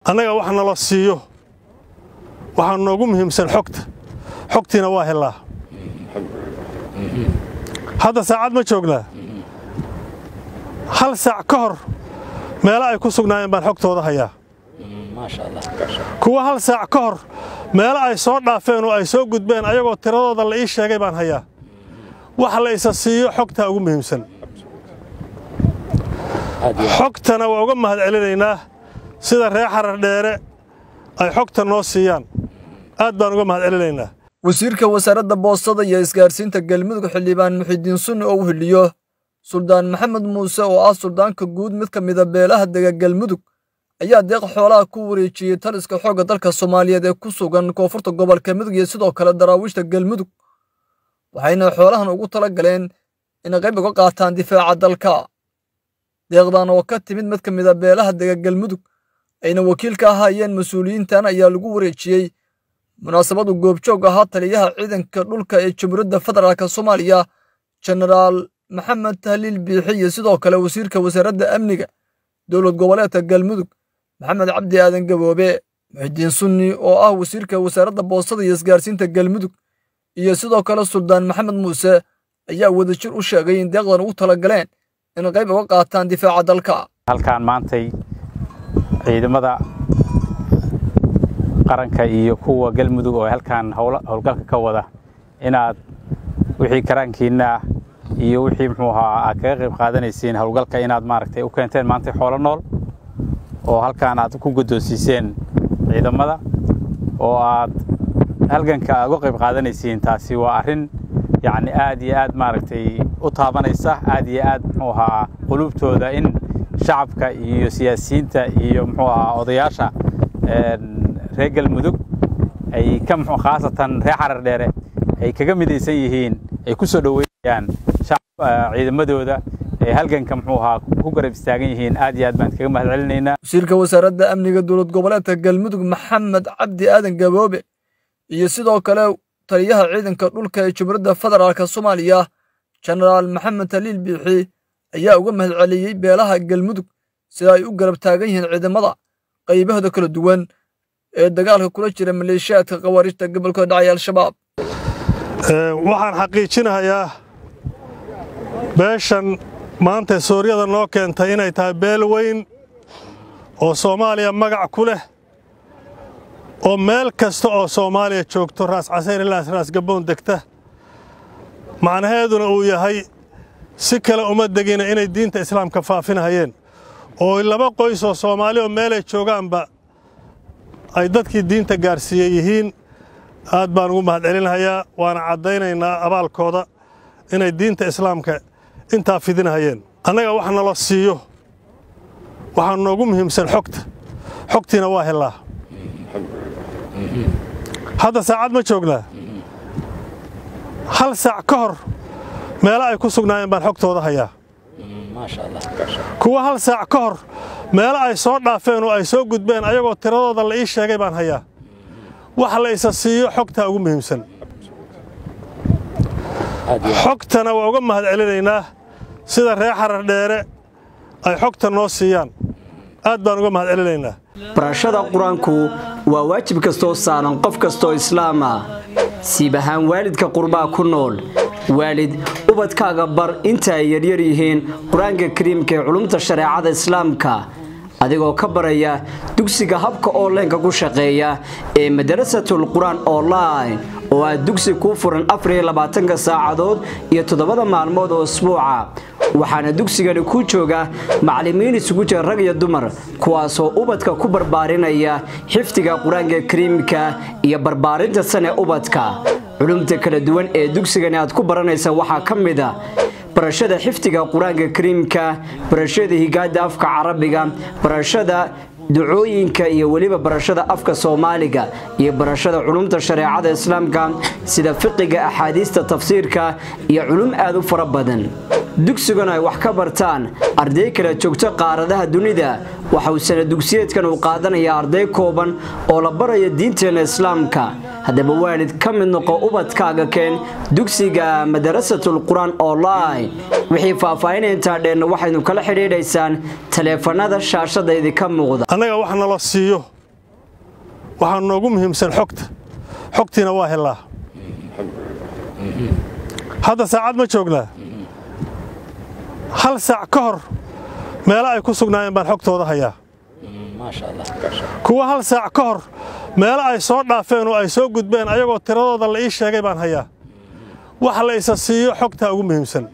annaga wax nala siiyo waxaa noogu muhiimsan xogta xogtiina waa helaa hadda saacad ma joognaa hal saac ka hor meelo ay ku sugnaayeen baan xogtooda hayaa kuwa hal saac ka hor meelo ay soo dhaafeen oo ay soo gudbeen ayagoo tiradooda la ii sheegay baan hayaa wax la isa siiyo xogtaa ugu muhiimsan xogtana waa uga mahad celinaynaa sida reer xarar dheere ay xogta noo siiyaan aad baan uga mahad celinaynaa wasiirka wasaaradda boostada iyo isgaarsiinta galmudug xildhibaan muxidiin sunni oo u hiliyo suldaan maxamed muuse oo ah suldaanka guud mid ka mida beelaha dega galmudug ayaa deeq xoolaha ku wareejiyey taliska xoogga dalka soomaaliyeed ee ku sugan koonfurta gobolka mudug iyo sidoo kale daraawiishta galmudug waxayna xoolahan ugu tala galeen inay qayb uga qaataan difaaca dalka deeqdan oo ka timid mid ka mida beelaha dega galmudug ayna wakiil ka ahaayeen mas-uuliyiintan ayaa lagu wareejiyey munaasabadu goobjoog ahaa taliyaha ciidanka dhulka ee jamhuuriyadda federaalk soomaaliya jenaraal maxamed tahliil biixi iyo sidoo kale wasiirka wasaaradda amniga dowlad goboleedka galmudug maxamed cabdi aadan gaboobe muxidiin sunni oo ah wasiirka wasaaradda boostada iyo isgaarsiinta galmudug iyo sidoo kale suldaan maxamed muuse ayaa wadajir u sheegay in deeqdan ugu tala galeen in qayb uga qaataan difaaca dalka halkaan maantay ciidamada qaranka iyo kuwa galmudug oo halkaan howlgalka ka wada inaad wixii karaankiinna iyo wixii muxuu ahaa aad kaga qayb qaadanaysiin howlgalka inaad maaragtay u keenteen maantay xoolo nool oo halkaan aad ku guddoonsiiseen ciidamada oo aad halganka aad uga qayb qaadanaysiin taasi waa arrin yacni aad iyo aad maaragtay u taabanaysa aad iyo aad muxuu ahaa qulubtooda in shacabka iyo siyaasiyiinta iyo muxuu ahaa odayaasha reer galmudug ay ka khaasatan reer xarar dheere ay kaga midaysan yihiin ay ku soo dhoweynayaan ciidamadooda ee halganka muxuu ahaa ku garab istaagan yihiin aad iyo aad baan kaga mahad celinaynaa wasiirka wasaaradda amniga dowlad goboleedka galmudug maxamed cabdi aadan gaboobe iyo sidoo kale taliyaha ciidanka dhulka ee jamhuuriyadda federaalk soomaaliya jenaraal maxamed taliil biixi ayaa uga mahad celiyey beelaha galmudug sida ay u garab taagan yihiin ciidamada qaybahooda kala duwan ee dagaalka kula jira maleeshiyaadka khawaarijta gobolka dhacay al-shabaab waxaan xaqiijinahayaa beeshan maanta suuryada noo keentay inay tahay beel weyn oo soomaaliya magac ku leh oo meel kasta oo soomaaliya joogto raas casayr ilaas raas gaboon degta macnaheeduna uu yahay si kale uma degina inay diinta islaamka faafinahayeen oo laba qoys oo soomaali oo meelay joogaanba ay dadkii diinta gaarsiiyey yihiin aad baan ugu mahad celinhayaa waana caddaynaynaa abaalkooda inay diinta islaamka intaa fidinahayeen annaga wax nala siiyo waxaa noogu muhiimsan xogta xogtiina waa helaa hadda saacad ma joognaa hal saac ka hor meelo ay ku sugnaayeen baan xogtooda hayaa kuwa hal saac ka hor meelo ay soo dhaafeen oo ay soo gudbeen ayagoo tiradooda la ii sheegay baan hayaa wax la isa siiyo xogtaa ugu muhiimsan xogtana waa uga mahad celinaynaa sida reer xarar dheere ay xogta noo siiyaan aad baan uga mahad celinaynaa barashada qur-aanku waa waajib kastoo saaran qof kastoo islaama siib ahaan waalidka qurbaa ku nool waalid ubadkaaga bar inta ay yaryar yihiin qur-aanka kariimka ee culumta shareecada islaamka adigoo ka baraya dugsiga habka onlineka ku shaqeeya ee madarasatul qur-aan online oo aad dugsi kuu furan afariylabaatanka saacadood iyo toddobada maalmood oo isbuuca waxaana dugsigani ku jooga macallimiin isugu jira rag iyo dumar kuwaasoo ubadka ku barbaarinaya xifdiga qur-aanka kariimka iyo barbaarinta sane ubadka culumta kala duwan ee dugsigani aad ku baranaysa waxaa ka mid a barashada xifdiga qur-aanka kariimka barashada higaada afka carabiga barashada ducooyinka iyo weliba barashada afka soomaaliga iyo barashada culumta shareecada islaamka sida fiqiga axaadiista tafsiirka iyo culum aad u fara badan dugsigan ay wax ka bartaan arday kala joogto qaaradaha dunida waxa uu sana dugsiyeedkan uu qaadanayaa arday kooban oo la baraya diinteena islaamka haddaba waalid ka mid noqo ubadkaaga keen dugsiga madarasatul qur-aan online wixii faahfaahin intaa dheenna waxaynu kala xidhiidhaysaan taleefanada shaashada idinka muuqda annaga wax nala siiyo waxaa noogu muhiimsan xogta xogtiina waa hellaa hadda saacad ma joognaa hal saac ka hor meelo ay ku sugnaayeen baan xogtooda hayaa kuwa hal saac ka hor meelo ay soo dhaafeen oo ay soo gudbeen ayagoo tiradooda la ii sheegay baan hayaa wax la isa siiyo xogtaa ugu muhiimsan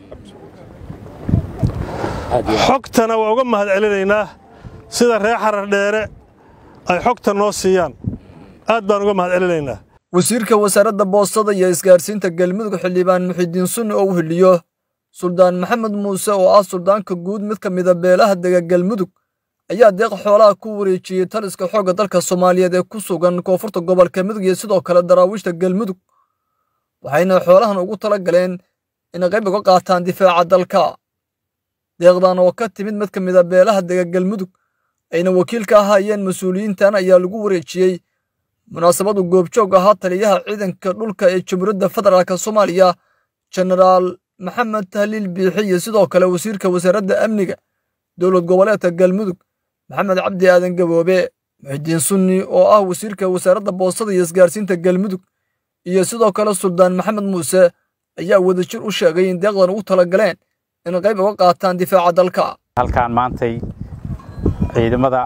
xogtana waa uga mahad celinaynaa sida reer xarar dheere ay xogta noo siiyaan aad baan uga mahad celinaynaa wasiirka wasaaradda boostada iyo isgaarsiinta galmudug xildhibaan muxidiin sunni oo u hiliyo suldaan maxamed muuse oo ah suldaanka guud mid ka mida beelaha dega galmudug ayaa deeq xoolaha ku wareejiyey taliska xoogga dalka soomaaliyeed ee ku sugan koonfurta gobolka mudug iyo sidoo kale daraawiishta galmudug waxayna xoolahan ugu tala galeen inay qayb uga qaataan difaaca dalka deeqdan oo ka timid mid ka mida beelaha dega galmudug ayna wakiil ka ahaayeen mas-uuliyiintan ayaa lagu wareejiyey munaasabadu goobjoog ahaa taliyaha ciidanka dhulka ee jamhuuriyadda federaalk soomaaliya jenaraal maxamed tahliil biixi iyo sidoo kale wasiirka wasaaradda amniga dowlad goboleedka galmudug maxamed cabdi aadan gaboobe muxidiin sunni oo ah wasiirka wasaaradda boostada iyo isgaarsiinta galmudug iyo sidoo kale suldaan maxamed muuse ayaa wadajir u sheegay in deeqdan ugu tala galeen in qayb uga qaataan difaaca dalka halkaan maantay ciidamada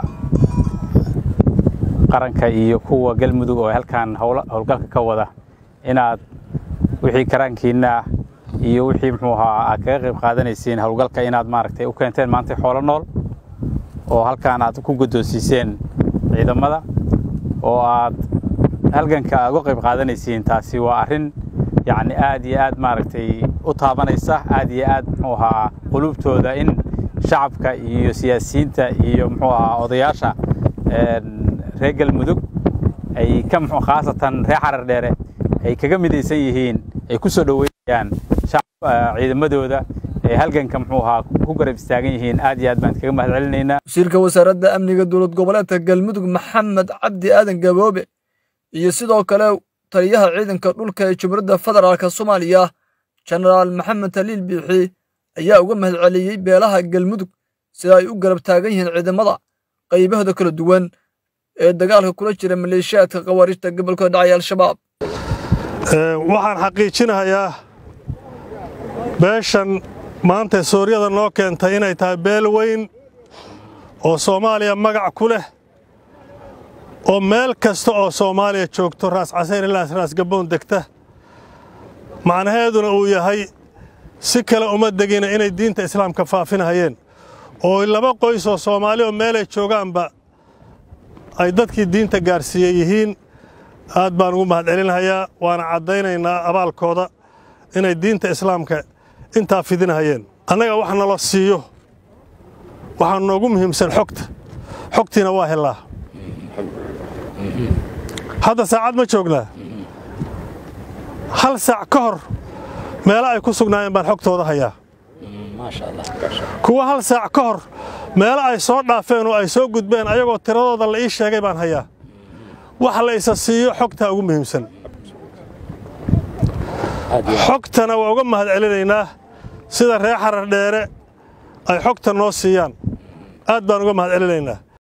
qaranka iyo kuwa galmudug oo halkaan howlgalka ka wada inaad wixii karaankiinna iyo wixii muxuu ahaa aad kaga qayb qaadanaysiin howlgalka inaad maaragtay u keenteen maantay xoolo nool oo halkaan aad ku guddoonsiiseen ciidamada oo aad halganka aad uga qayb qaadanaysiin taasi waa arrin yacni aad iyo aad maaragtay u taabanaysa aad iyo aad muxuu ahaa qulubtooda in shacabka iyo siyaasiyiinta iyo muxuu ahaa odayaasha reer galmudug ay ka muxuu khaasatan reer xarar dheere ay kaga midaysan yihiin ay ku soo dhoweynayaan ciidamadooda ee halganka muxuu ahaa ku garab istaagan yihiin aad iyo aad baan kaga mahad celinaynaa wasiirka wasaaradda amniga dowlad goboleedka galmudug maxamed cabdi aadan gaboobe iyo sidoo kale taliyaha ciidanka dhulka ee jamhuuriyadda federaalk soomaaliya jenaraal maxamed taliil biixi ayaa uga mahad celiyey beelaha galmudug sida ay u garab taagan yihiin ciidamada qaybahooda kala duwan ee dagaalka kula jira maleeshiyaadka khawaarijta gobolka dhacay al-shabaab waxaan xaqiijinahayaa beeshan maanta suuryada noo keentay inay tahay beel weyn oo soomaaliya magac ku leh oo meel kasta oo soomaaliya joogto raas casayr ilaa raas gaboon degta macnaheeduna uu yahay si kale uma degina inay diinta islaamka faafinahayeen oo laba qoys oo soomaali oo meelay joogaanba ay dadkii diinta gaarsiiyey yihiin aad baan ugu mahad celinahayaa waana caddaynaynaa abaalkooda inay diinta islaamka intaa fidinahayeen annaga wax nala siiyo waxaa noogu muhiimsan xogta xogtiina waa hellaa hadda saacad ma joognaa hal saac ka hor meelo ay ku sugnaayeen baan xogtooda hayaa kuwa hal saac ka hor meelo ay soo dhaafeen oo ay soo gudbeen ayagoo tiradooda la ii sheegay baan hayaa wax la isa siiyo xogtaa ugu muhiimsan xogtana waa uga mahad celinaynaa sida reer xarar dheere ay xogta noo siiyaan aad baan uga mahad celinaynaa